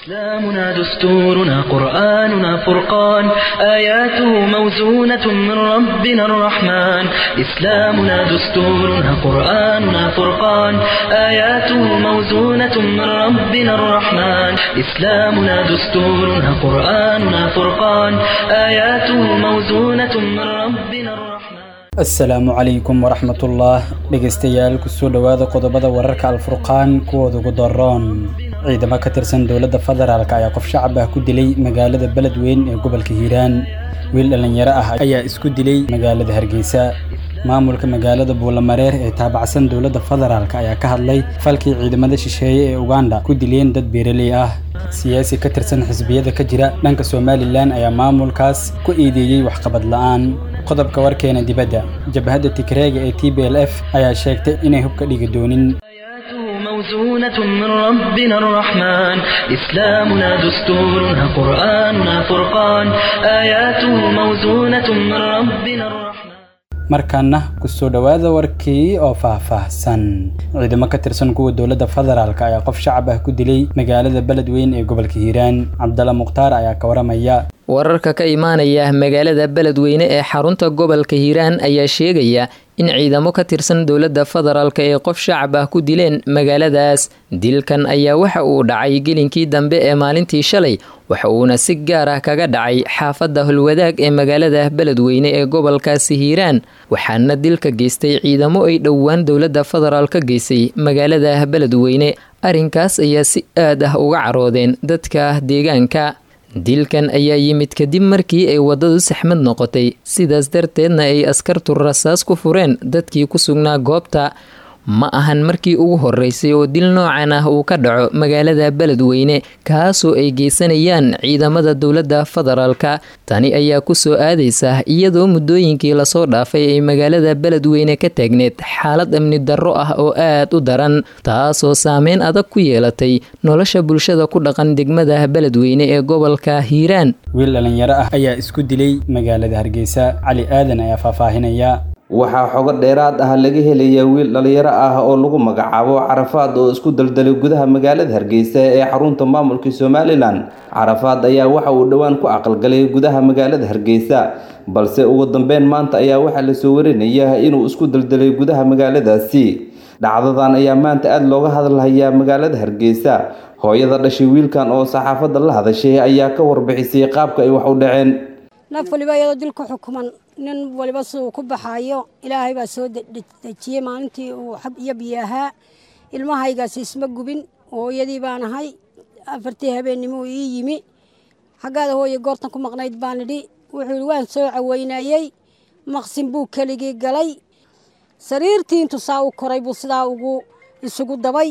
إسلامنا دستورنا قرآننا فرقان آياته موزونة من ربنا الرحمن إسلامنا دستورنا قرآننا فرقان آياته موزونة من ربنا الرحمن إسلامنا دستورنا قرآننا فرقان آياته موزونة من ربنا الرحمن asalaamu calaykum waraxmatullah dhegaystayaal kusoo dhowaada qodobada wararka alfurqaan kuwooda ugu daroon ciidamo ka tirsan dowladda federaalk ayaa qof shacab ah ku dilay magaalada beledweyn ee gobolka hiiraan wiil dhallinyaro ah ayaa isku dilay magaalada hargeysa maamulka magaalada buulamareer ee taabacsan dowladda federaalk ayaa ka hadlay falkii ciidamada shisheeye ee uganda ku dileen dad beeraley ah siyaasi ka tirsan xisbiyada ka jira dhanka somalilan ayaa maamulkaas ku eedeeyey waxqabad la'aan qodobka warkeena dibadda jabhadda tigreega ee t b l f ayaa sheegtay inay hubka dhigi doonin آياته موزونة من ربنا الرحمن إسلامنا دستورنا قرآننا فرقان آياته موزونة من ربنا الرحمن markaana kusoo dhowaada warkii oo faahfaahsan ciidamo ka tirsan kuwa dowladda federaalk ayaa qof shacab ah ku dilay magaalada beledweyn ee gobolka hiiraan cabdalla mukhtaar ayaa ka waramaya wararka ka imaanaya magaalada beledweyne ee xarunta gobolka hiiraan ayaa sheegaya in ciidamo ka tirsan dowladda federaalk ee qof shacab ah ku dileen magaaladaas dilkan ayaa waxa uu dhacay gelinkii dambe ee maalintii shalay waxa uuna si gaar ah kaga dhacay xaafadda holwadaag ee magaalada beledweyne ee gobolkaasi hiiraan waxaana dilka geystay ciidamo ay dhowaan dowladda federaal ka geysay magaalada beledweyne arrinkaas ayaa si aad ah uga caroodeen dadka deegaanka dilkan ayaa yimid kadib markii ay waddadu saxmad noqotay sidaas darteedna ay askartu rasaas ku fureen dadkii ku sugnaa goobta ma ahan markii ugu horeysay oo dil noocan ah uu ka dhaco magaalada beledweyne kaasoo ay geysanayaan ciidamada dowladda federaalka tani ayaa kusoo aadaysa iyadoo muddooyinkii lasoo dhaafay ay magaalada beledweyne ka taagneed xaalad amni darro ah oo aad u daran taasoo saameyn adag ku yeelatay nolosha bulshada ku dhaqan degmada beledweyne ee gobolka hiiraan wiil dhallinyaro ah ayaa isku dilay magaalada hargeysa cali aadan ayaa faahfaahinaya waxaa xogo dheeraad ah laga helaya wiil dhallinyaro ah oo lagu magacaabo carafaad oo isku daldalay gudaha magaalada hargeysa ee xarunta maamulka somalilan carafaad ayaa waxa uu dhowaan ku aqalgalay gudaha magaalada hargeysa balse ugu dambeyn maanta ayaa waxaa lasoo warinaya inuu isku daldalay gudaha magaaladaasi dhacdadan ayaa maanta aada looga hadalhayaa magaalada hargeysa hooyada dhashay wiilkan oo saxaafadda la hadashay ayaa ka warbixisay qaabka ay wax u dhaceen naf waliba iyadoo dil ku xukuman nin waliba siduu ku baxaayo ilaahay baa soo dejiyey maalintii uu xab iyo biyo ahaa ilmahaygaasi isma gubin hooyadii baan ahay afartii habeennimuu ii yimi xaggaada hooye goortan ku maqnayd baan idhi wuxuu ihi waan soo caweynayey maqsin buu keligii galay sariirtii intuu saa u koray buu sidaa ugu isugu dabay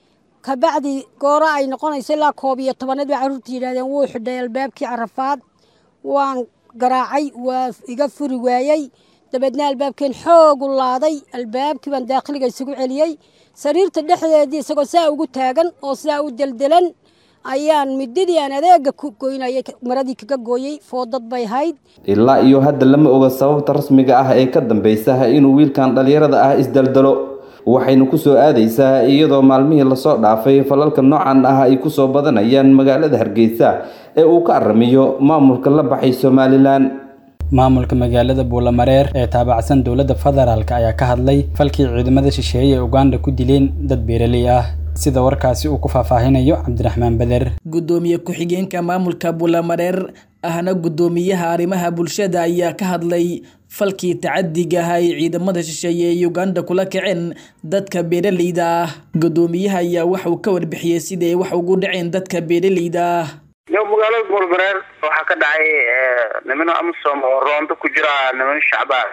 kabacdi gooro ay noqonayso ilaa koob iyo tobanneed bay carruurta yidhahdeen wuu xidhay albaabkii carafaad waan garaacay waa iga furi waayey dabeedna albaabkeen xoogu laaday albaabkii baan daakhiliga isugu celiyey sariirta dhexdeedii isagoo saa ugu taagan oo sidaa u deldelan ayaan midadii aan adeega ku goynayay maradii kaga gooyey foodad bay hayd ilaa iyo hadda lama oga sababta rasmiga ah ee ka dambeysa inuu wiilkan dhallinyarada ah isdaldalo waxayna kusoo aadaysaa iyadoo maalmihii lasoo dhaafay falalka noocan ah ay kusoo badanayaan magaalada hargeysa ee uu ka aramiyo maamulka la baxay somalilan maamulka magaalada buulamareer ee taabacsan dowladda federaalk ayaa ka hadlay falkii ciidamada shisheeye ee uganda ku dileen dad beeraley ah sida warkaasi uu ku faahfaahinayo cabdiraxmaan beder gudoomiye ku-xigeenka maamulka buulamareer ahna gudoomiyaha arrimaha bulshada ayaa ka hadlay falkii tacadiga ah ay ciidamada shisheeye ee uganda kula kaceen dadka beeraleyda ah gudoomiyaha ayaa waxauu ka warbixiyey siday wax ugu dhaceen dadka beeraleyda ah yo magaalada buulmareer waxaa ka dhacay nimano amisom oo roondo ku jira nimano shacbaa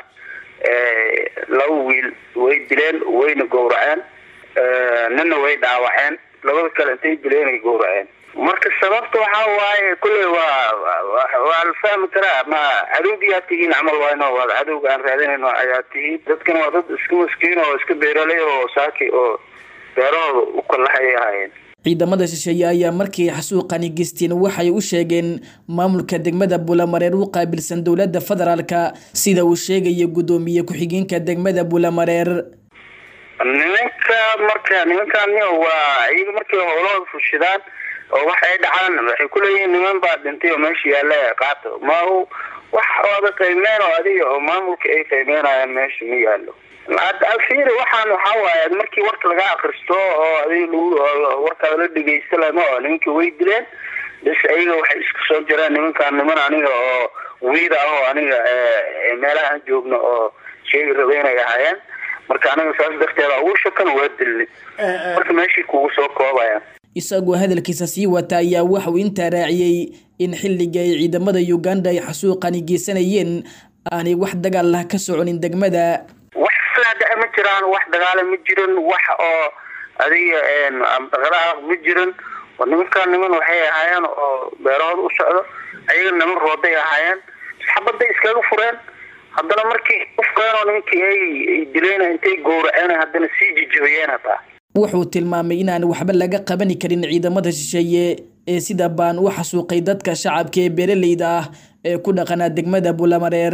laba wiil way dileen wayna gowraceen nina way dhaawaceen labada kale intay dileen ay gowraceen marka sababta waxaa waaye kulley waa waa la fahmi karaa ma cadowgiyaa tihiin camal wayno waa cadowga aan raadinayno ayaa tihiin dadkan waa dad iska maskiin oo iska beeraley oo saaki oo beerahooda u kalahay ahaayeen ciidamada shisheeye ayaa markii xasuuqani geysteen waxay u sheegeen maamulka degmada buulamareer u qaabilsan dowladda federaalka sida uu sheegaya gudoomiye ku-xigeenka degmada buulamareer nimanka marka nimankan waa iyaga markay howlahooda fushidaan oo wax ay dhacaan waxay kuleeyihiin niman baa dhintay oo meesha yaalla qaato ma wax ooda qiimeen oo adiga oo maamulka ay qiimeynayaan meesha ma yaallo alfiiri waxaan waxaa waaye markii warka laga akristo oo adiga lagu warkaada la dhegeysta lama oo nimankii way dileen bas ayaga waxay isku soo jireen nimankaan niman aniga oo wiida ah oo aniga meelaha aan joogno oo sheegi raba inay ahaayeen marka aniga saas darteeda ugu shakan waa dilni marka meeshii kugu soo koobaya isagoo hadalkiisa sii wata ayaa waxauu intaa raaciyey in xilliga ay ciidamada uganda ay xasuuqani geysanayeen aanay wax dagaal lah ka soconin degmada wax flaada ma jiraan wax dagaala ma jirin wax oo adiga daqalaha ma jirin nimankaan niman waxay ahaayeen oo beerahooda u socdo ayaga niman rooday ahaayeen xabaday iskaga fureen haddana markii ufkeenoo nimankii ay dileen intay gowraceen haddana sii jijabiyeen hataa wuxuu tilmaamay inaan waxba laga qabani karin ciidamada shisheeye ee sida baan u xasuuqay dadka shacabka ee beeraleyda ah ee ku dhaqanaa degmada bulamareer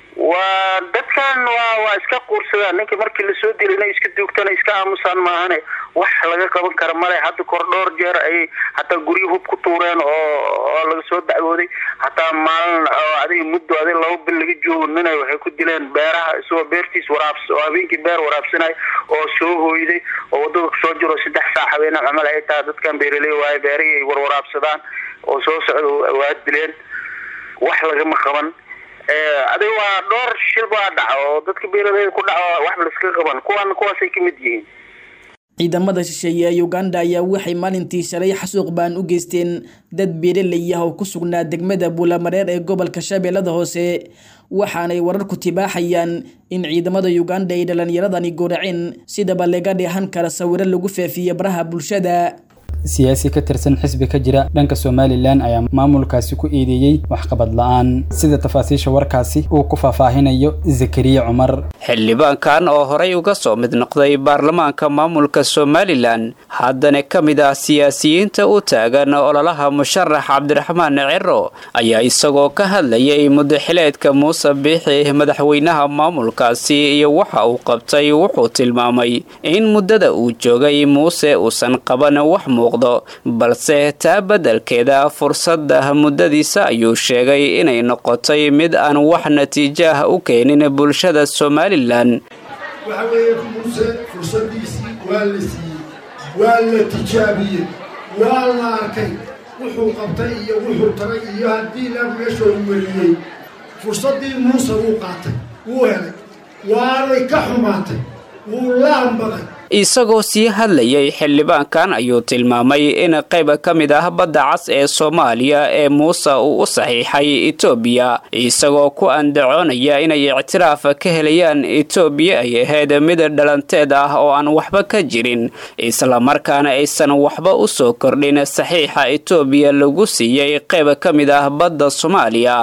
waa dadkan waa waa iska quursadaan ninka markii lasoo dila inay iska duugtana iska aamusaan maahane wax laga qaban kara male hadda kor dhowr jeer ayay hataa guryo hub ku tuureen oo oo laga soo dacwooday hataa maalin oo adiga muddo adig laba bil laga joogo ninay waxay ku dileen beeraha isagoo beertiis waraabs oo habeenkii beer waraabsanay oo soo hooyday oo wadada kusoo jiro saddex saac habeen camal ay tahay dadkan beeraley waaye beerihii ay warwaraabsadaan oo soo socda waa dileen wax lagama qaban adiga waa dhowr shil baa dhaca oo dadka beeraleyda ku dhaco waxba laiska qaban kuwan kuwaasay kamid yihiin ciidamada shisheeye ee uganda ayaa waxay maalintii shalay xasuuq baan u geysteen dad beeraley ah oo ku sugnaa degmada buulamareer ee gobolka shabeellada hoose waxaanay wararku tibaaxayaan in ciidamada uganda ay dhalinyaradani gooraceen sidaba laga dheehan kara sawiro lagu faafiye baraha bulshada siyaasi ka tirsan xisbi ka jira dhanka somalilan ayaa maamulkaasi ku eedeeyey waxqabad la-aan sida tafaasiisha warkaasi uu ku faahfaahinayo zakariya cumar xildhibaankan oo horey uga soo mid noqday baarlamaanka maamulka somalilan haddana ka mid ah siyaasiyiinta u taagan ololaha musharax cabdiraxmaan ciro ayaa isagoo ka hadlayay mudaxileedka muuse biixi madaxweynaha maamulkaasi iyo waxa uu qabtay wuxuu tilmaamay in muddada uu joogay muuse uusan qaban wax muuq balse taa beddelkeeda fursadda muddadiisa ayuu sheegay inay noqotay mid aan wax natiijo ah u keenin bulshada somalilan waxa weeye muuse fursadiisii waa la siiyey waa la tijaabiyey waa la arkay wuxuu qabtay iyo wuxuu taray iyo haddii la meeshoo weliyey fursaddii muuse wuu qaatay wuu helay waanay ka xumaatay wuu laanbaday isagoo sii hadlayay xildhibaankan ayuu tilmaamay in qayb ka mid ah badda cas ee soomaaliya ee muuse uu u saxiixay etoobiya isagoo ku andacoonaya inay ictiraaf ka helayaan etoobiya ay ahayd mid dhalanteed ah oo aan waxba ka jirin islamarkaana aysan waxba u soo kordhin saxiixa etoobiya lagu siiyey qayb ka mid ah badda soomaaliya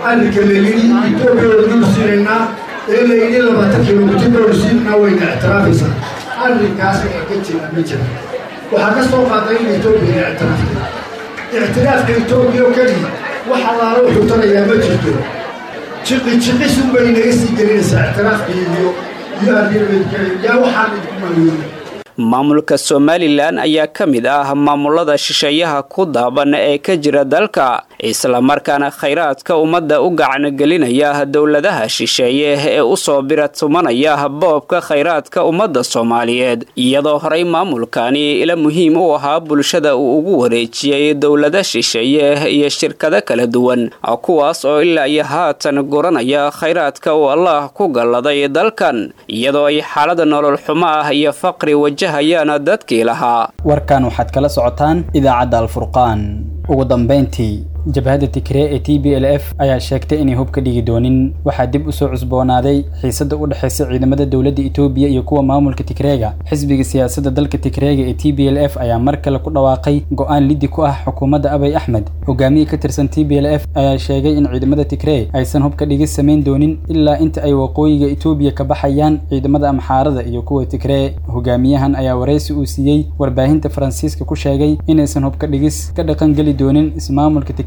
ee layidhi labaatan kilomitir doorsiinna wayna ictiraafaysaa arrinkaas ee ka jira ma jira waxaa ka soo qaaday in etoobiya ictiraafka ictiraafka etoobiya oo keliya wax allaala wuxuu tarayaa ma jirto jiqi jiqisun bay naga sii gelinaysaa ictiraafka iyo iyo arrimaydka yaa waxaan idinku maaweynay maamulka somalilan ayaa ka mid ah maamulada shisheeyaha ku daaban ee ka jira dalka islamarkaana khayraadka ummadda u gacangelinaya dowladaha shisheeye ee usoo biratumanaya boobka khayraadka ummadda soomaaliyeed iyadoo horey maamulkani ila muhiim u ahaa bulshada uu ugu wareejiyey dowlada shisheeye iyo shirkado kala duwan kuwaas oo ilaa iyo haatan guranaya khayraadka uu allah ku galladay dalkan iyadoo ay xaalada nolol xumo ah iyo faqri wajahayaan dadkii lahaa warkan waxaad kala socotaan idaacadda alfurqaan ugu dambayntii jabhadda tigree ee t b l f ayaa sheegtay inay hub ka dhigi doonin waxaa dib usoo cusboonaaday xiisadda u dhexaysa ciidamada dowladda etoobiya iyo kuwa maamulka tigreega xisbiga siyaasadda dalka tigreega ee t b l f ayaa mar kale ku dhawaaqay go-aan liddi ku ah xukuumadda abay axmed hogaamiye ka tirsan t b l f ayaa sheegay in ciidamada tigree aysan hub ka dhigi samayn doonin ilaa inta ay waqooyiga etoobiya ka baxayaan ciidamada amxaarada iyo kuwa tigree hogaamiyahan ayaa waraysi uu siiyey warbaahinta faransiiska ku sheegay inaysan hub ka dhigis ka dhaqangeli doonin ismaamulka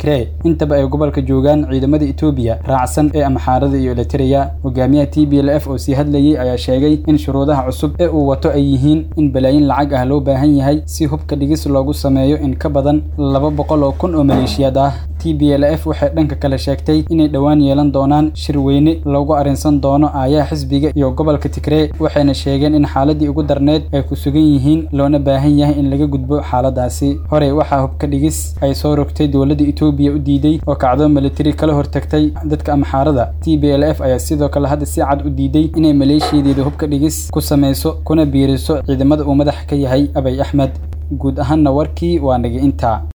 tigree intaba ay gobolka joogaan ciidamada etoobiya raacsan ee amxaarada iyo elitereya hogaamiyaha t b l f oo sii hadlayay ayaa sheegay in shuruudaha cusub ee uu wato ay yihiin in balaayin lacag ah loo baahan yahay si hubka dhigis loogu sameeyo in ka badan laba boqol oo kun oo maleeshiyaad ah t b l f waxay dhanka kale sheegtay inay dhowaan yeelan doonaan shir weyne loogu arrinsan doono aayaha xisbiga iyo gobolka tigree waxayna sheegeen in xaaladii ugu darneed ay ku sugan yihiin loona baahan yahay in laga gudbo xaaladaasi horey waxaa hubka dhigis ay soo rogtay dowladda etoobiya u diiday oo kacdo militari kala hortagtay dadka amxaarada t b l f ayaa sidoo kale hadda si cad u diiday inay maleeshiyadeeda hubka dhigis ku samayso kuna biiriso ciidamada uu madaxa ka yahay abay axmed guud ahaanna warkii waa naga intaa